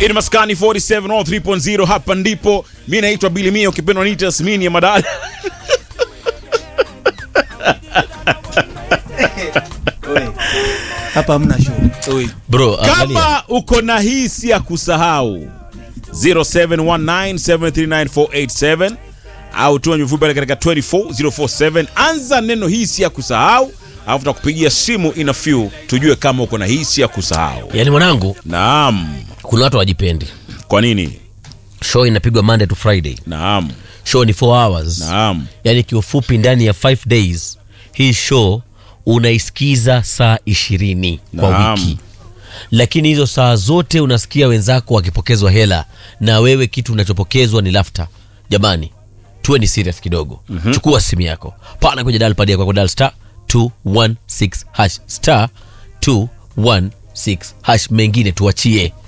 Ini maskani 47 all 3.0 hapa ndipo. Mimi naitwa Billy Mia ukipendwa niite Yasmini ya madada. hapa hamna show. Oi. bro angalia Kama uko na hisi ya kusahau 0719739487 au tuma mfupi pale katika 24047 anza neno hisi ya kusahau alafu tutakupigia simu ina few tujue kama uko na hisi ya kusahau. yaani mwanangu Naam. kuna watu wajipendi Kwa nini? show inapigwa monday to friday Naam. show ni 4 hours Naam. yaani kiufupi ndani ya 5 days hii show unaisikiza saa ishirini kwa Naam. wiki lakini hizo saa zote unasikia wenzako wakipokezwa hela na wewe kitu unachopokezwa ni lafta jamani tuwe ni serious kidogo mm-hmm. chukua simu yako pana kwenye dal padi yako dal star 216 hash star 216 hash mengine tuachie